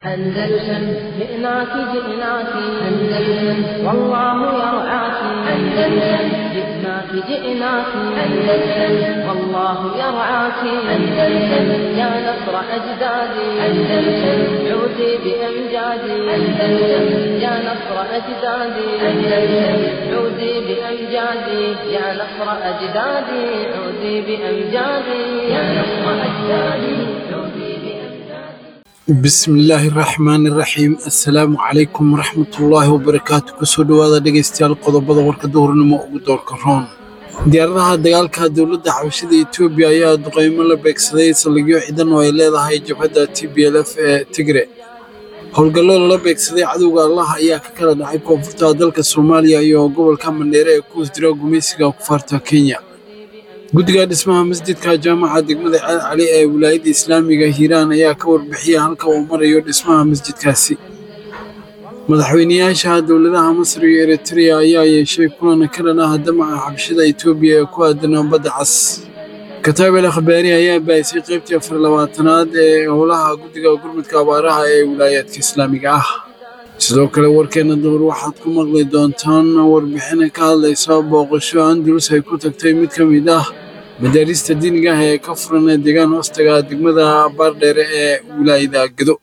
أندلسن جئناك جئناك أندلسن والله يرعاك أندلسن جئناك جئناك أندلسن والله يرعاك أندلسن يا نصر أجدادي أندلسن عودي بأمجادي أندلسن يا نصر أجدادي أندلسن عودي بأمجادي يا نصر أجدادي عودي بأمجادي يا نصر أجدادي عودي بأمجادي bismillaahi raxmaani raxiim assalaamu calaykum waraxmatullaahi wabarakaatu kusoo dhowaada dhegaystayaal qodobada warka duhurnimo ugu doorka roon diyaaradaha dagaalka dowladda xabashada etoobiya ayaa duqeymo la beegsaday saldhigyo ciidan oo ay leedahay jabhadda t b l f ee tigre howlgallo lala beegsaday cadowga allah ayaa ka kala dhacay koonfurta dalka soomaaliya iyo gobolka mandheere ee ku hoos jira gumaysiga kufaarta kenya guddiga dhismaha masjidka jaamaca degmada ceel cali ee wilaayadda islaamiga hiiraan ayaa ka warbixiyay halka uu marayo dhismaha masjidkaasi madaxweyneyaasha dowladaha masar iyo eritrea ayaa yeeshay kulan ka dhan ah damaca xabshada etoobiya ee ku aadan badda cas kataabel akhbaari ayaa baahisay qaybtii afar labaatanaad ee howlaha guddiga gurmudka abaaraha ee wilaayaadka islaamiga ah sidoo kale warkeena duhur waxaad ku maqli doontaan warbixina ka hadlaysa booqasho andalus ay ku tagtay mid ka mid ah madaarista diiniga ah ee ka furan ee deegaan hoostaga degmada baardheere ee wilaayada gedo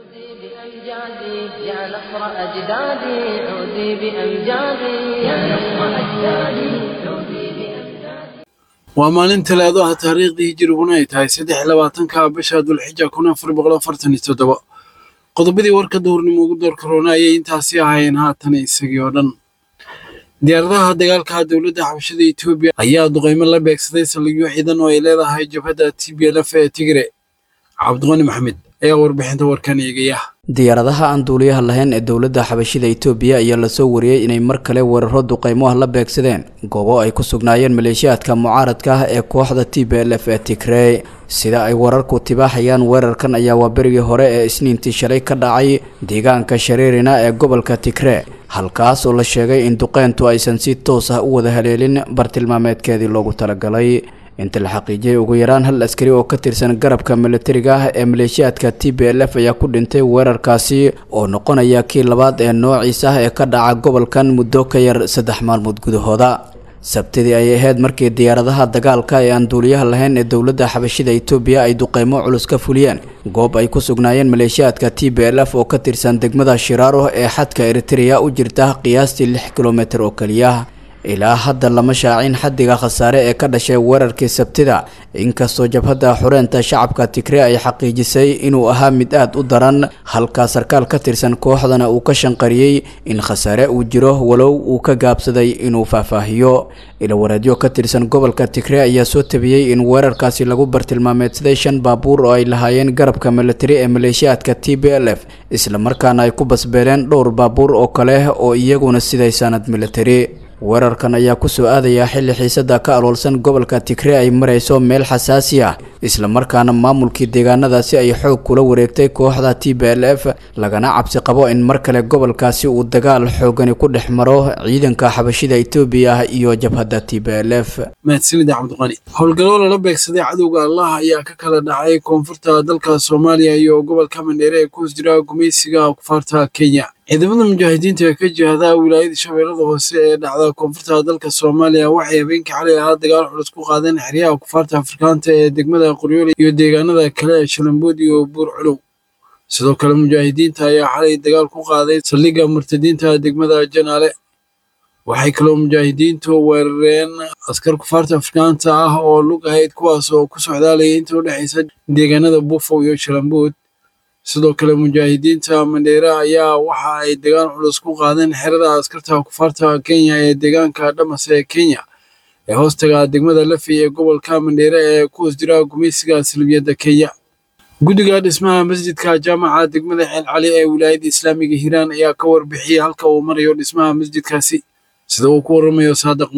بأمجادي يا نصر أجدادي عودي بأمجادي يا نصر أجدادي عودي بأمجادي waa maalin talaado ah taariikhdii hijiriguna ay tahay saddex iyo labaatanka bisha dulxija kun afar boqol afartan iyo toddoba qodobadii warka duhurnimo ugu door karoona ayay intaasi ahaayeen haatan isagii oo dhan diyaaradaha dagaalka dowladda xabashada etoobiya ayaa duqeymo la beegsaday saldhigyo ciidan oo ay leedahay jabhadda t b l f ee tigre cabdiqani maxamed ayaa warbixinta warkan eegaya diyaaradaha aan duuliyaha lahayn ee dowladda xabashida etoobiya ayaa lasoo wariyey inay mar kale weeraro duqeymo ah la beegsadeen goobo ay ku sugnaayeen maleeshiyaadka mucaaradka ah ee kooxda t b l f ee tigrey sida ay wararku tibaaxayaan weerarkan ayaa waa berigii hore ee isniintii shalay ka dhacay deegaanka shareerina ee gobolka tigre halkaas oo la sheegay in duqeyntu aysan si toos ah u wada haleelin bartilmaameedkeedii loogu talagalay inta la xaqiijiyay ugu yaraan hal askari oo ka tirsan garabka milatariga ah ee maleeshiyaadka t b l f ayaa ku dhintay weerarkaasi oo noqonaya kii labaad ee noociisa ah ee ka dhaca gobolkan muddo ka yar saddex maalmood gudahooda sabtidii ay ahayd markii diyaaradaha dagaalka ee aan duuliyaha lahayn ee dowladda xabashida etoobiya ay duqeymo culus ka fuliyeen goob ay ku sugnaayeen maleeshiyaadka t b l f oo ka tirsan degmada shiraaro ee xadka eritrea u jirta qiyaastii lix kilomitir oo keliya ilaa hadda lama shaacin xaddiga khasaare ee ka dhashay weerarkii sabtida inkastoo jabhadda xureenta shacabka tigre ay xaqiijisay inuu ahaa mid aad u daran halka sarkaal ka tirsan kooxdana uu ka shanqariyey in khasaare uu jiro walow uu ka gaabsaday inuu faahfaahiyo ilawareedyo ka tirsan gobolka tigre ayaa soo tabiyey in weerarkaasi lagu bartilmaameedsaday shan baabuur oo ay lahaayeen garabka militari ee maleeshiyaadka t b l f islamarkaana ay ku basbeeleen dhowr baabuur oo kale oo iyaguna siday sanad militari weerarkan ayaa kusoo aadayaa xilli xiisada ka aloolsan gobolka tigre ay marayso meel xasaasi ah islamarkaana maamulkii deegaanadaasi ay xoog kula wareegtay kooxda t b l f lagana cabsi qabo in mar kale gobolkaasi uu dagaal xoogani ku dhex maro ciidanka xabashida etoobiya iyo jabhadda t b l f mahadsanida cabdiqani howlgallo lala beegsaday cadowga allah ayaa ka kala dhacay koonfurta dalka soomaaliya iyo gobolka mandheere ee ku hoos jira gumaysiga kufaarta kenya ciidamada mujaahidiinta ee ka jihada wilaayada shabeellada hoose ee dhacda koonfurta dalka soomaaliya waxay habeenkii xalay ahaa dagaal culus ku qaadeen xeryaha kufaarta afrikaanta ee degmada qoryoole iyo deegaanada kale ee shalambood iyo buur culow sidoo kale mujaahidiinta ayaa xalay dagaal ku qaaday saldhigga murtadiinta degmada janaale waxay kaloo mujaahidiintu weerareen askar kufaarta afrikaanta ah oo lug ahayd kuwaas oo ku socdaalaya inta u dhexaysa deegaanada buufow iyo shalambood sidoo kale mujaahidiinta mandheere ayaa waxa ay dagaal culus ku qaadeen xerada askarta kufaarta kenya ee deegaanka dhamas ee kenya ee hoostaga degmada lafi ee gobolka mandheere ee ku hoos jira gumaysiga salbiyadda kenya guddiga dhismaha masjidka jaamaca degmada ceel cali ee wilaayadda islaamiga hiiraan ayaa ka warbixiyey halka uu marayo dhismaha masjidkaasi sida uu ku waramayo saadiq muumin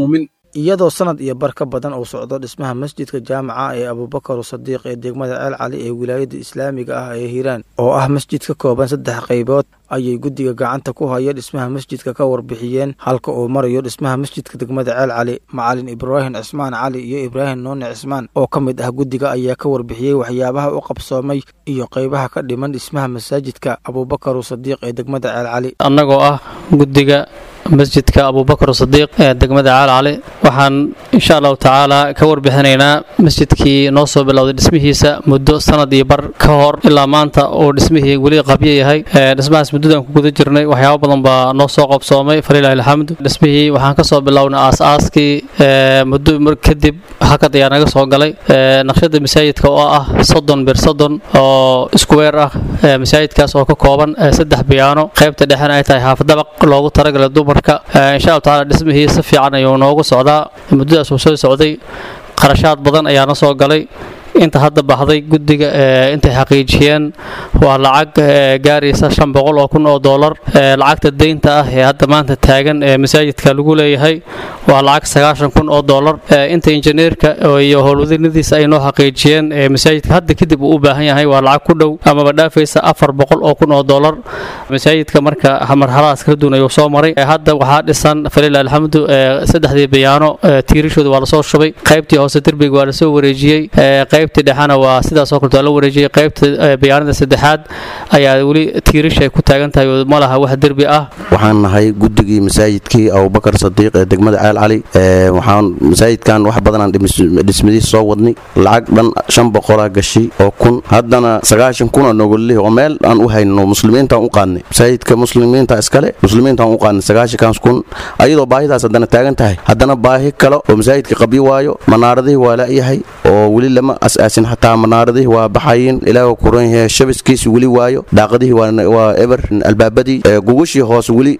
iyadoo sanad iyo bar ka badan uu socdo dhismaha masjidka jaamaca ee abuubakaru sadiiq ee degmada ceel cali ee wilaayada islaamiga ah ee hiiraan oo ah masjid ka kooban saddex qaybood ayay guddiga gacanta ku haya dhismaha masjidka ka warbixiyeen halka uu marayo dhismaha masjidka degmada ceel cali macalin ibraahim cismaan cali iyo ibraahim nuune cismaan oo ka mid ah guddiga ayaa ka warbixiyey waxyaabaha u qabsoomay iyo qaybaha ka dhiman dhismaha masaajidka abuubakaru sadiiq ee degmada ceel cali annagoo ah guddiga masjidka abuubakar sadiiq ee degmada caal cali waxaan insha allahu tacaala ka warbixinaynaa masjidkii noo soo bilowday dhismihiisa muddo sanad iyo bar ka hor ilaa maanta uu dhismihii weli qabyo yahay dhismahaas muddadaan ku guda jirnay waxyaabo badan baa noo soo qabsoomay falilahi alxamdu dhismihii waxaan ka soo bilownay aas-aaskii muddo kadib hakad ayaa naga soo galay naqshada masaajidka oo ah soddon bir soddon oo iskuweer ah masaajidkaas oo ka kooban saddex biyaano qaybta dhexena ay tahay haafadabaq loogu talagalay dumarka insha allahu tacaala dhismihii si fiican ayuu noogu socdaa muddadaas uu soo socday qarashaad badan ayaa na soo galay inta hadda baxday guddiga intay xaqiijiyeen waa lacag gaaraysa shan boqol oo kun oo doolar lacagta deynta ah ee hadda maanta taagan ee masaajidka lagu leeyahay waa lacag sagaashan kun oo doolar inta injineerka iyo howlwadinadiisa ay noo xaqiijiyeen masaajidka hadda kadib uu u baahan yahay waa lacag ku dhow amaba dhaafaysa afar boqol oo kun oo doolar masaajidka marka marxaladaas kala duwan ayuu soo maray hadda waxaa dhisan falilah alxamdu saddexdii bayaano tiirashooda waa lasoo shubay qaybtii hoose derbiga waa lasoo wareejiyey qaybtii dhexena waa sidaasoo kaleto waa la wareejiyey qaybta bayaanada saddexaad ayaa weli tiirasha ay ku taagan tahay oo ma laha wax derbi ah waxaan nahay guddigii masaajidkii abubakar sadiiq ee degmada ceel cali waxaan masaajidkan wax badanaan dhismadiisa soo wadnay lacag dhan shan boqolaa gashi oo kun haddana sagaashan kuna nogolih oo meel aan u hayno muslimiintaan u qaadnay masaajidka muslimiinta iskale muslimiintaan u qaadnay sagaashankaas kun ayadoo baahidaas haddana taagan tahay haddana baahi kale oo masaajidka qabyo waayo manaaradihii waa la'yahay oo weli lama asaasin xataa manaaradihii waa baxayin ilaahu kuran yahay shabiskiisi weli waayo daaqadihii waa eber albaabadii gugashii hoose weli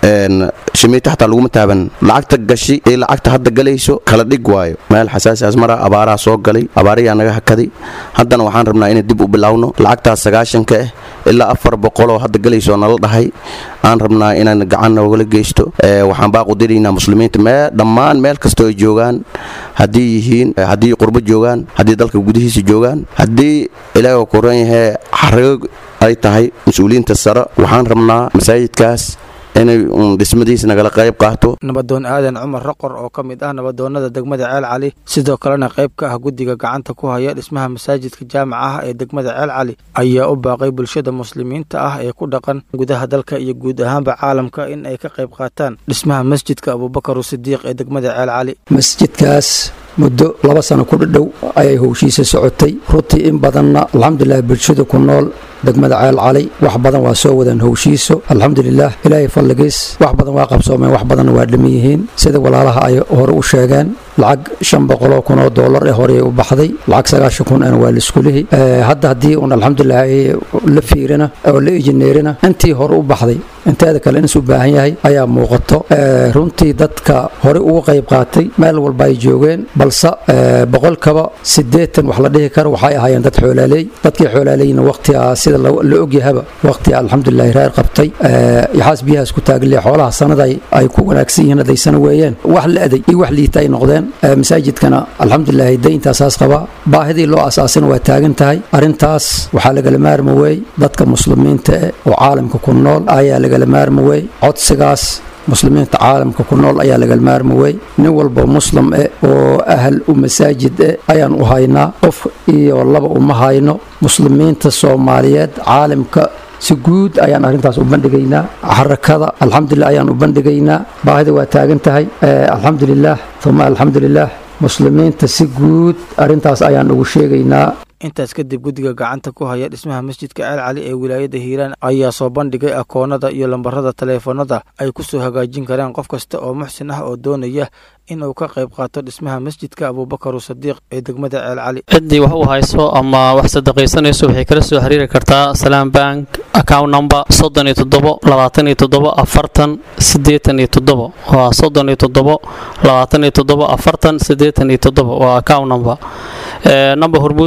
shimiita xataa laguma taaban lacagta gashi ee lacagta hadda galayso kala dhig waayo meel xasaasiaas mara abaaraha soo galay abaarayaa naga hakaday haddana waxaan rabnaa inay dib u bilowno lacagtaas sagaashanka ah ilaa afar boqoloo hadda galayso nala dhahay aan rabnaa inaan gacan noogala geysto waxaan baaqu diraynaa muslimiinta mee dhammaan meel kastoo ay joogaan haddii yihiin haddii qurbo joogaan haddii dalka gudihiisa joogaan haddii ilaahu kuran yahay xarago ay tahay mas-uuliyiinta sare waxaan rabnaa masaajidkaas inay uun dhismadiisa nagala qayb qaato nabadoon aadan cumar raqor oo ka mid ah nabadoonnada degmada ceel cali sidoo kalena qayb ka ah guddiga gacanta ku haya dhismaha masaajidka jaamaca ah ee degmada ceel cali ayaa u baaqay bulshada muslimiinta ah ee ku dhaqan gudaha dalka iyo guud ahaanba caalamka in ay ka qayb qaataan dhismaha masjidka abuubakaru sidiiq ee degmada ceel cali masjidkaas muddo laba sano ku dhadhow ayay howshiisa socotay runtii in badanna alxamdulilah bulshada ku nool degmada ceel cali wax badan waa soo wadaan howshiiso alxamdulilah ilaahay fadligiis wax badan waa qabsoomeen wax badanna waa dhiman yihiin sida walaalaha ay hore u sheegeen lacag shan boqoloo kun oo doolar ee horey u baxday lacag sagaashan kun ana waa laiskulihi hadda haddii uun alxamdulilah la fiirina oo la injineerina intii hore u baxday inteeda kale inis u baahan yahay ayaa muuqato runtii dadka horey ugu qayb qaatay meel walba ay joogeen balse boqolkaba siddeetan wax la dhihi karo waxay ahaayeen dad xoolaaleey dadkii xoolaaleyna waqtigaa sida la ogyahaba waqtiga alxamdulilah reer qabtay yaxaas biyahaas ku taagli xoolaha sanada ay ku wanaagsan yihiin hadaysana weeyeen wax la aday iyo wax liita ay noqdeen masaajidkana alxamdulilah dayntaasaas qabaa baahidii loo asaasina waa taagan tahay arrintaas waxaa lagala maarma weey dadka muslimiinta eh oo caalamka ku nool ayaa lagala maarma weey codsigaas muslimiinta caalamka ku nool ayaa lagal maarma wey nin walba muslim eh oo ahal u masaajid eh ayaan u haynaa qof iyo laba uma hayno muslimiinta soomaaliyeed caalamka si guud ayaan arrintaas u bandhigaynaa xarakada alxamdulilah ayaan u bandhigaynaa baahida waa taagan tahay alxamdulilah uma alxamdulilah muslimiinta si guud arrintaas ayaan ugu sheegaynaa intaas kadib guddiga gacanta ku haya dhismaha masjidka ceel cali ee wilaayadda hiiraan ayaa soo bandhigay akoonada iyo lambarada taleefanada ay ku soo hagaajin karaan qof kasta oo muxsin ah oo doonaya inuu ka qayb qaato dhismaha masjidka abuubakaru sadiiq ee degmada ceel cali ciddii wax u hayso ama wax sadaqaysanayso waxay kala soo xiriiri kartaa salaam bank account number soddon iyo toddobo labaatan iyo toddobo afartan siddeetan iyo toddobo waa soddon iyo toddobo labaatan iyo toddobo afartan siddeetan iyo toddobo waa account number number hormuud eber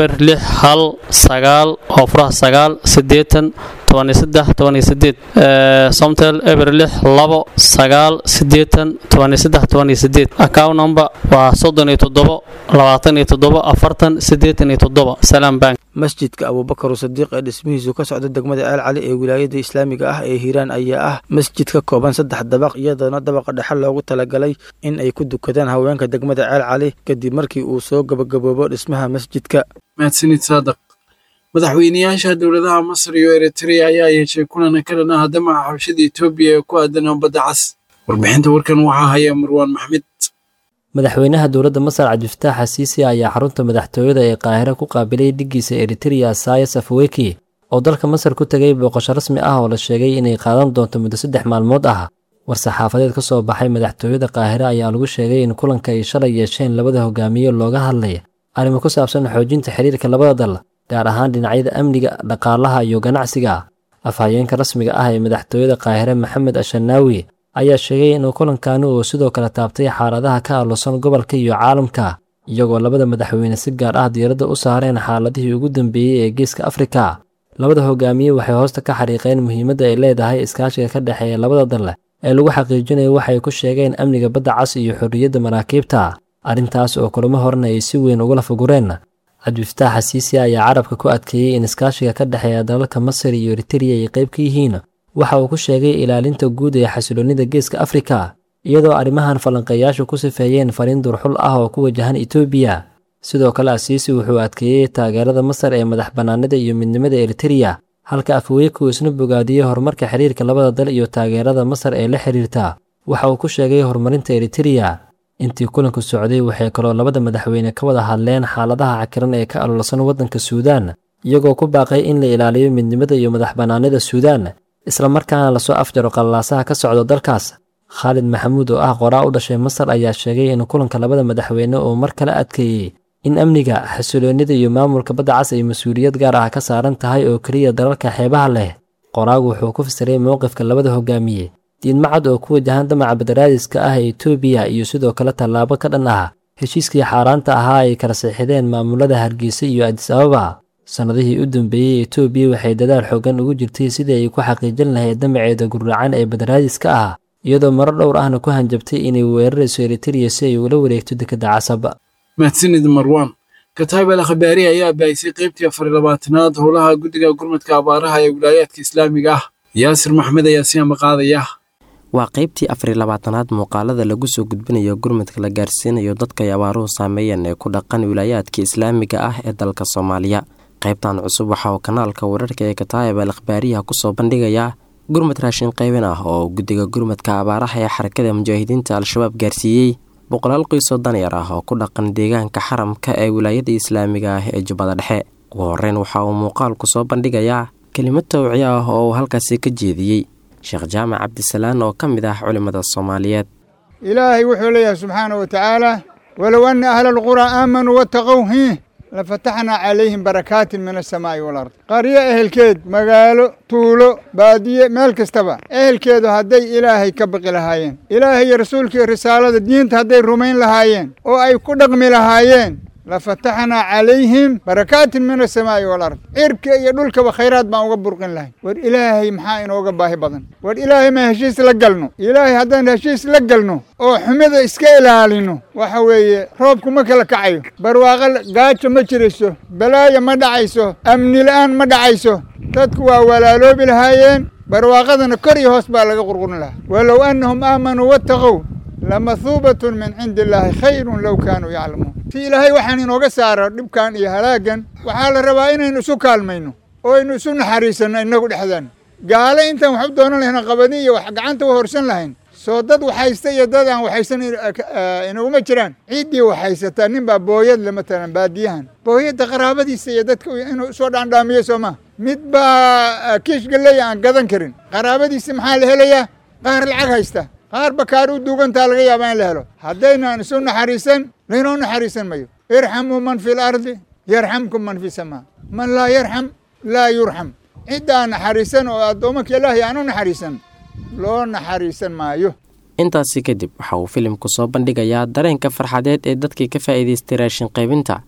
eber lix hal sagaal oo furaha sagaal siddeetan tobaniyo saddex tobaniyo sideed somtel eber lix labo sagaal siddeetan tobaniyo saddex tobaniyo sideed account number waa soddon iyo toddobo labaatan iyo toddobo afartan siddeetan iyo toddobo salaam bank masjidka abuubakar sadiiq ee dhismihiisu ka socda degmada ceel cali ee wilaayada islaamiga ah ee hiiraan ayaa ah masjid ka kooban saddex dabaq iyadoona dabaqa dhexe loogu talagalay in ay ku dukadaan haweenka degmada ceel cali kadib markii uu soo gabagaboobo dhismaha masjidka mahadsanid saadaq madaxweynayaasha dowladaha masar iyo eritrea ayaa yeeshay kulan ka dhan ah damaca xabashada etoobiya ee ku aadan badda cas warbixinta warkan waxaa haya marwaan maxmed madaxweynaha dowladda masar cabdifataax xasiisi ayaa xarunta madaxtooyada ee qaahiro ku qaabilay dhiggiisa eritrea sayas afweki oo dalka masar ku tegay booqasho rasmi ah oo la sheegay inay qaadan doonto muddo saddex maalmood ah war-saxaafadeed ka soo baxay madaxtooyada qaahiro ayaa lagu sheegay in kulanka ay shalay yeesheen labada hogaamiye looga hadlay arrimo ku saabsan xoojinta xiriirka labada dal gaar ahaan dhinacyada amniga dhaqaalaha iyo ganacsiga afhayeenka rasmiga ah ee madaxtooyada qaahire maxamed ashanaawi ayaa sheegay in kulankaani uu sidoo kale taabtay xaaladaha ka aaloosan gobolka iyo caalamka iyagoo labada madaxweyne si gaar ah diiradda u saareen xaaladihii ugu dambeeyey ee geeska afrika labada hogaamiye waxay hoosta ka xariiqeen muhiimadda ay leedahay iskaashiga ka dhexeeya labada dal ee lagu xaqiijinayo waxay ku sheegeen amniga badda cas iyo xorriyadda maraakiibta arrintaas oo kulamo horena ay si weyn ugula fugureen cabdifataax xasiisi ayaa carabka ku adkeeyey in iskaashiga ka dhexeeya dalalka masar iyo eritrea ay qayb ka yihiin waxa uu ku sheegay ilaalinta guud ee xasiloonnida geeska afrika iyadoo arrimahan falanqeeyaashu ku sifeeyeen fariin durxul ah oo ku wajahan etoobiya sidoo kale asiisi wuxuu adkeeyey taageerada masar ee madax bannaanida iyo midnimada eritrea halka afweeku isna bogaadiyey horumarka xiriirka labada dal iyo taageerada masar ee la xiriirta waxa uu ku sheegay horumarinta eritrea intii kulanku socday waxay kaloo labada madaxweyne ka wada hadleen xaaladaha cakiran ee ka alolsan waddanka suudaan iyagoo ku baaqay in la ilaaliyo midnimada iyo madax bannaanida suudaan islamarkaana lasoo afjaro qallalaasaha ka socda dalkaas khaalid maxamuud oo ah qoraa u dhashay masar ayaa sheegay in kulanka labada madaxweyne uu mar kale adkeeyey in amniga xasiloonnida iyo maamulka badda cas ay mas-uuliyad gaar ah ka saaran tahay oo keliya dalalka xeebaha leh qoraagu wuxuu ku fasiray mowqifka labada hogaamiye diidmacad oo ku wajahan damaca badaraadiska ah ee etoobiya iyo sidoo kale tallaabo ka dhan ah heshiiskii xaaraanta ahaa ay kala siixideen maamulada hargeysa iyo adis ababa sannadihii u dambeeyey etoobiya waxay dadaal xoogan ugu jirtay sidii ay ku xaqiijin lahayd damaceeda gurracan ee badaraadiska ah iyadoo maro dhowr ahna ku hanjabtay inay weerarayso eritrea si ay ula wareegto dekedda casab mahadsanid marwaan kataab al khabaari ayaa baahisay qaybtii afar iyo labaatanaad howlaha guddiga gurmadka abaaraha ee wilaayaadka islaamiga ah yaasir maxmed ayaa si amaqaadaya waa qaybtii afariy labaatanaad muuqaalada lagu soo gudbinayo gurmadka la gaarsiinayo dadkay abaaruhu saameeyeen ee ku dhaqan wilaayaadka islaamiga ah ee dalka soomaaliya qaybtan cusub waxa uu kanaalka wararka ee kataayib al akhbaariyaha kusoo bandhigayaa gurmad raashin qaybin ah oo guddiga gurmadka abaaraha ee xarakada mujaahidiinta al-shabaab gaarsiiyey boqolaal qiisoo danyar ah oo ku dhaqan deegaanka xaramka ee wilaayada islaamiga ah ee jubbada dhexe ugu horeyn waxa uu muuqaalku soo bandhigayaa kelimad tawciye ah oo uu halkaasi ka jeediyey sheekh jaamac cabdisalaan oo ka mid ah culimmada soomaaliyeed ilaahay wuxuu leeyahay subxaana wa tacaala walow anna ahla alquraa aamanuu wattaqow hiih lafataxnaa calayhim barakaatin min asamaa'i walard qaryo ehelkeed magaalo tuulo baadiye meel kastaba ehelkeedu hadday ilaahay ka baqi lahaayeen ilaahay iyo rasuulkaiyo risaalada diinta hadday rumayn lahaayeen oo ay ku dhaqmi lahaayeen lafataxnaa calayhim barakaatin min asamaa'i walard cirka iyo dhulkaba khayraad baan uga burqin lahay war ilaahay maxaa inooga baahi badan war ilaahay ma heshiis la galno ilaahay haddaan heshiis la galno oo xumida iska ilaalino waxa weeye roobku ma kala kacayo barwaaqo gaajo ma jirayso balaayo ma dhacayso amni la'aan ma dhacayso dadku waa walaaloobi lahaayeen barwaaqadana kor iyo hoos baa laga qurqurin lahaa walow annahum aamanuu wattaqow lamahuubatun min cindi illaahi khayrun low kaanuu yaclamuun si ilaahay waxaan inooga saaro dhibkan iyo halaagan waxaa la rabaa inaynu isu kaalmayno oo aynu isu naxariisanno innagu dhexdaan gaale intaan wax u doonan lahayn qabadin iyo wax gacanta u horsan lahayn soo dad waxhaysta iyo dad aan waxhaysan inaguma jiraan ciiddii waxhaysataa nin baa booyad le matalan baadiyahan booyadda qaraabadiisa iyo dadka inuu soo dhaandhaamiyo soo maa mid baa kiish galeya aan gadan karin qaraabadiisi maxaa la helayaa qaar lacag haysta qaar bakaar u duugantaa laga yaabaa in la helo haddaynaan isu naxariisan laynoo naxariisan mayo irxamuu man fi lardi yarxamkum man fi samaa man laa yarxam laa yurxam ciddaa naxariisan oo addoommanka ilaahay aan u naxariisan loo naxariisan maayo intaasi kadib waxa uu filimku soo bandhigayaa dareenka farxadeed ee dadkii ka faa'iidaystay raashin qaybinta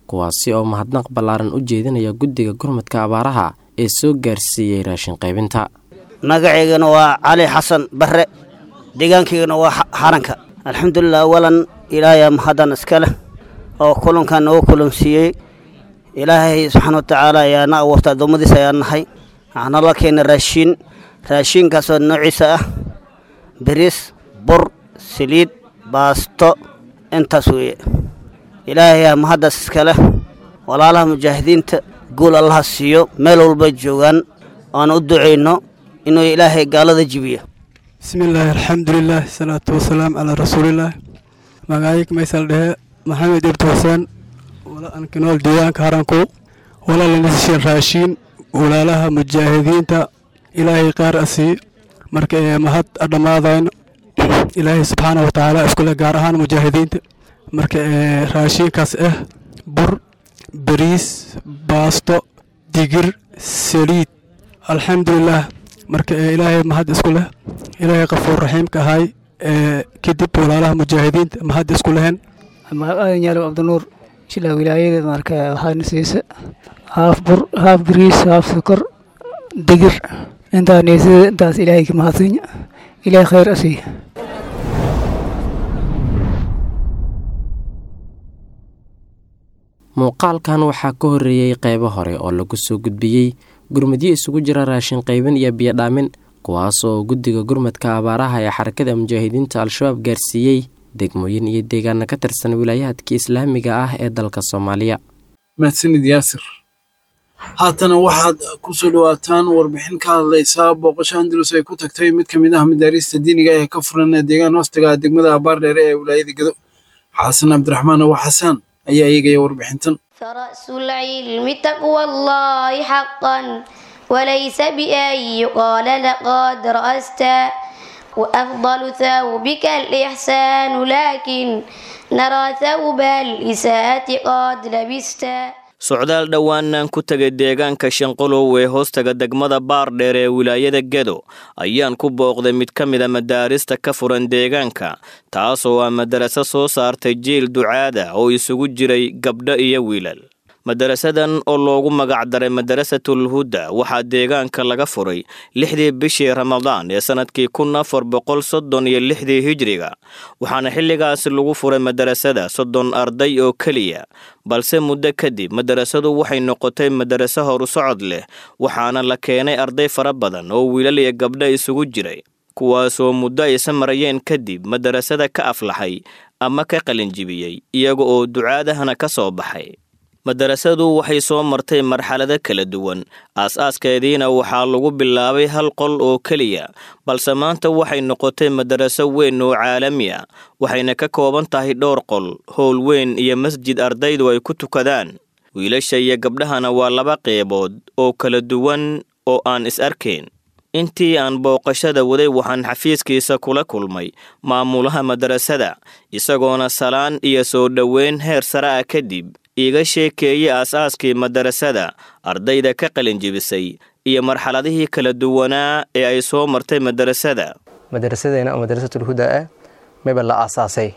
kuwaasi oo mahadnaq ballaaran u jeedinaya guddiga gurmadka abaaraha ee soo gaarsiiyey raashin qaybinta magacaygana waa cali xasan barre deegaankaygana waa xaranka alxamdulilah awalan ilaahay mahaddan iska leh oo kulankan noogu kulansiiyey ilaahay subxaana watacaala ayaa na abuurta addoommadiisa ayaa nahay waxaana la keenay raashiin raashiinkaasoo noociisa ah bariis bur saliid baasto intaas weeye ilaahay aa mahaddaas iska leh walaalaha mujaahidiinta guul allaha siiyo meel walba joogaan oan u ducayno inuu ilaahay gaalada jibiyo bismillaahi alxamdulilah salaatu wasalaam calaa rasuulillaah magacayg maysal dhehe maxamed ibdi xuseen wala ankinool deegaanka haranku wala lanisishin raashiin walaalaha mujaahidiinta ilaahay qaar asii marka ee mahad dhammaadayno ilaahay subxaana wa tacaala iskule gaar ahaan mujaahidiinta marka ee raashiinkaas ah bur bariis baasto digir saliid alxamdulilaah marka ee ilaahay mahad isku leh ilaahay qafuur raxiimka ahay ee kadib walaalaha mujaahidiinta mahad isku lehen aadan yaalow cabdinuur shilaa wilaayada marka waxaana siisa haaf bur haaf bariis haaf sokor digir intaa neesada intaas ilaahay ka mahadsanya ilaahay khayr asiiya muuqaalkan waxaa ka horreeyey qaybo hore oo lagu soo gudbiyey gurmadyo isugu jira raashin qaybin iyo biyodhaamin kuwaas oo guddiga gurmadka abaaraha ee xarakada mujaahidiinta al-shabaab gaarsiiyey degmooyin iyo deegaana ka tirsan wilaayaadka islaamiga ah ee dalka soomaaliya mahadsanid yaasir haatana waxaad ku soo dhawaataan warbixin ka hadlaysa booqasho andalus ay ku tagtay mid ka mid ah madaariista diiniga ee ka furan deegaan hoostaga degmada abaardheere ee wilaayada gedo xasan cabdiraxmaan awa xasaan ayaa eegaya warbixintan فرأس العلم تقوى الله حقا وليس بأن يقال لقد رأست وأفضل ثوبك الإحسان لكن نرى ثوب الإساءة قد لبست socdaal dhowaanaan ku tegay deegaanka shanqolow ee hoostaga degmada baardheer ee wilaayada gedo ayaan ku booqday mid ka mida madaarista ka furan deegaanka taasoo ah madaraso soo saartay jiil ducaada oo isugu jiray gabdho iyo wiilal madarasadan oo loogu magacdaray madarasatul huda waxaa deegaanka laga furay lixdii bishii ramadaan ee sannadkii kun afar boqol soddon iyo lixdii hijriga waxaana xilligaasi lagu furay madarasada soddon arday oo keliya balse muddo kadib madarasadu waxay noqotay madaraso horu socod leh waxaana la keenay arday fara badan oo wiilal iyo gabdho isugu jiray kuwaasoo muddo aysa marayeen kadib madarasada ka aflaxay ama ka qalinjibiyey iyaga oo ducaadahana ka soo baxay madarasadu waxay soo martay marxalado kala duwan aas-aaskeediina waxaa lagu bilaabay hal qol oo keliya balse maanta waxay noqotay madaraso weyn oo caalami ah waxayna ka kooban tahay dhowr qol howl weyn iyo masjid ardaydu ay ku tukadaan wiilasha iyo gabdhahana waa laba qeybood oo kala duwan oo aan is arkayn intii aan booqashada waday waxaan xafiiskiisa kula kulmay maamulaha madarasada isagoona salaan iyo soo dhoweyn heer sare ah kadib iiga sheekeeyey aas-aaskii madarasada ardayda ka qalinjibisay iyo marxaladihii kala duwanaa ee ay soo martay madarasada madarasadeena oo madarasatul huda ah mayba la aasaasay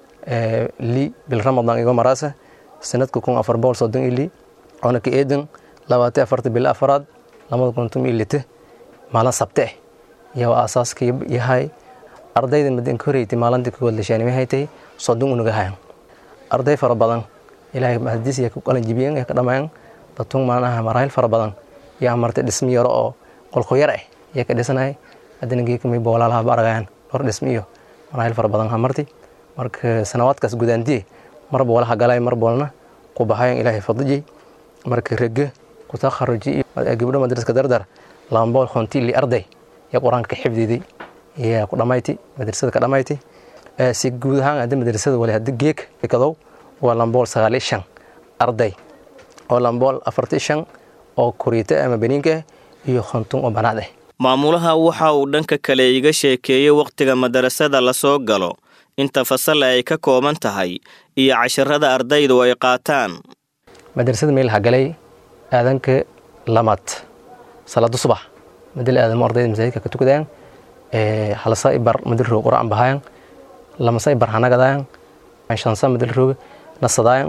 li bil ramadan igo maraasa sanadka kun afar boqol soddon iyo li oona ka eedan labaatan afarta bil afaraad lamada kun tum iyo lite maalin sabte ah iyo aasaaskii yahay ardayda madinka horeyti maalintii kowaad lashaanimay haytay soddon unaga hayan arday fara badan ilaahay mahadiis iyo ku qalanjibiyeen ee ka dhammaan dadtun maanaha maraahil fara badan yaa martay dhismi yaro oo qolko yar ah yaa ka dhisanahay haddana geekamay boolaalaha ba argayaan dhowr dhismi iyo maraahil fara badan ha marti marka sanawaadkaas gudaantiye marba walaha galay mar boolna ku baxayan ilaahay fadlijay marka rege ku takharuji gabdho madraska dardar lambool khonti li arday yaa qur-aanka ka xifdiday yaa ku dhammayti madrasada ka dhammayti si guud ahaan hadda madrasada wali hadda geek kadow waa lambool sagaal iyo shan arday oo lambool afarti shan oo kuriita ama beniinka iyo khontun oo banaad ah maamulaha waxa uu dhanka kale iga sheekeeyey wakhtiga madarasada lasoo galo inta fasal ay ka kooban tahay iyo casharada ardaydu ay qaataan madrasada meel hagalay aadanka lamaad salaado subax madal aadamo ardayda masaajidka ka tukadaan halsa ibar madarroog quraan bahayan lamasa ibar hanagadayan shansa madarroog nasadaayan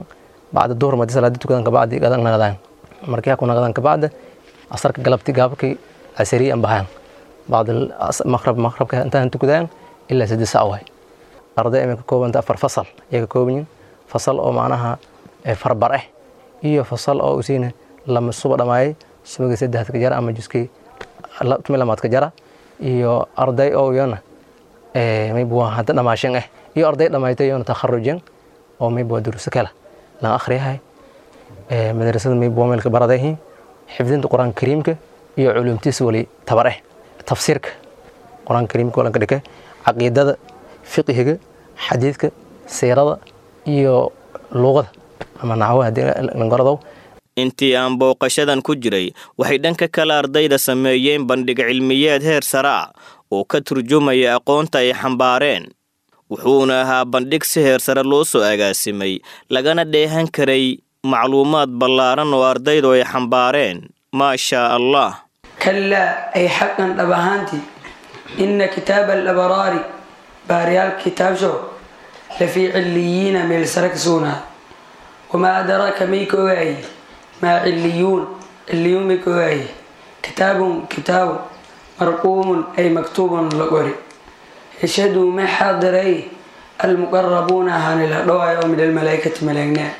bacda duhur madi salaadi tukadan kabacdi gadan nagadaan markii ku nagadan kabacda asarka galabti gaabkii casariya an bahaan bacda maqrab maqrabka intaan tukadaan ilaa saddex sac waay arday imay ka koobanta afar fasal ayay ka kooban yihin fasal oo macnaha farbar ah iyo fasal oo usiina lama suba dhamaayay subagii saddexda ka jara ama juskii tumi lamaad ka jara iyo arday oo iyona maybuwa hadda dhamaashan ah iyo arday dhamaaytay iyona takharujan oo maybuwa duruso kala lan akhriyahay madrasada maybuwa meelka baradayhi xifdinta qur-aanka kariimka iyo culumtiisa wali tabar ah tafsiirka qur-aanka kariimka walanka dhike caqiidada fiqhiga xadiidka siirada iyo luuqada ama naxwo haddii langaradow intii aan booqashadan ku jiray waxay dhanka kale ardayda sameeyeen bandhig cilmiyeed heer sare ah oo ka turjumaya aqoonta ay xambaareen wuxuuna ahaa bandhig si heer sare loo soo agaasimay lagana dheehan karay macluumaad ballaaran oo ardaydu ay xambaareen maashaa allah kalaa ay xaqan dhab ahaantii inna kitaaba alabraari baariyaal kitaabsho lafii cilliyiina meel sare ka sugnaad wamaa adraaka may ka ogaaye maa cilliyuun cilliyuun may ka ogaaye kitaabun kitaabu marquumun ay maktuubun la qori yashhadu ma xaadiray almuqarabuuna ahaani la dhawaay oo min almalaa'ikati malaagnaa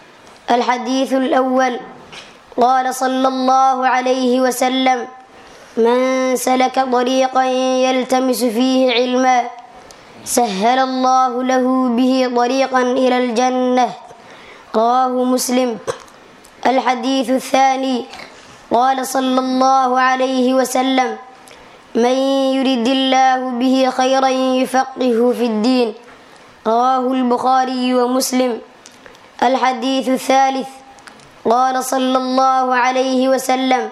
الحديث الأول قال صلى الله عليه وسلم من سلك طريقا يلتمس فيه علما سهل الله له به طريقا إلى الجنة رواه مسلم الحديث الثاني قال صلى الله عليه وسلم من يرد الله به خيرا يفقهه في الدين رواه البخاري ومسلم الحديث الثالث قال صلى الله عليه وسلم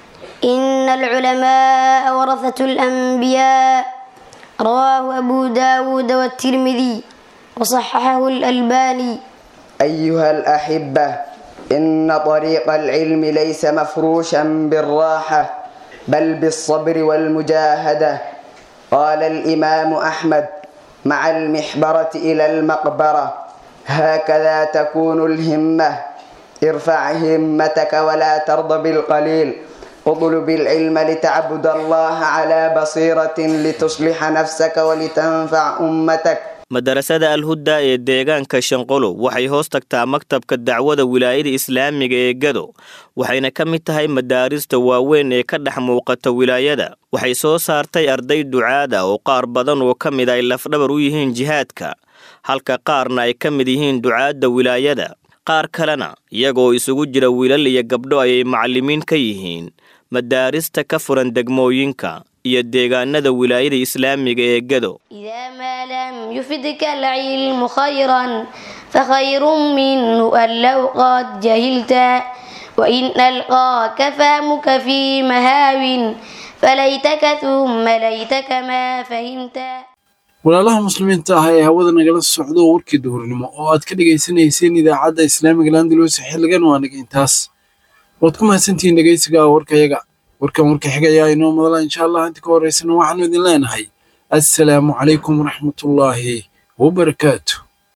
إن العلماء ورثة الأنبياء رواه أبو داود والترمذي وصححه الألباني أيها الأحبة إن طريق العلم ليس مفروشا بالراحة بل بالصبر والمجاهدة قال الإمام أحمد مع المحبرة إلى المقبرة هكذا تكون الهمة ارفع همتك ولا ترضى بالقليل اطلب العلم لتعبد الله على بصيرة لتصلح نفسك ولتنفع أمتك madarasada alhudda ee deegaanka shanqolo waxay hoos tagtaa maktabka dacwada wilaayada islaamiga ee gado waxayna ka mid tahay madaarista waaweyn ee ka dhex muuqata wilaayada waxay soo saartay arday ducaada oo qaar badan oo ka mid ay lafdhabar u yihiin jihaadka halka qaarna ay ka mid yihiin ducaadda wilaayada qaar kalena iyagoo isugu jira wiilal iyo gabdho ayay macallimiin ka yihiin madaarista ka furan degmooyinka iyo deegaanada wilaayada islaamiga ee gado إذا ما لم يفدك العلم خيرا فخير منه أن لو قد جهلت وإن ألقاك فهمك في مهاو فليتك ثم ليتك ما فهمت walaalaha muslimiinta ah ee hawada nagala socdo warkii duhurnimo oo aad ka dhegaysanayseen idaacadda islaamiga landalus xilligan waa naga intaas waad ku mahadsantihiin dhegaysiga warkayaga warkan warka xigayaa inoo madala insha allah inta ka horeysana waxaanu idin leenahay assalaamu calaykum waraxmatullaahi wabarakaatu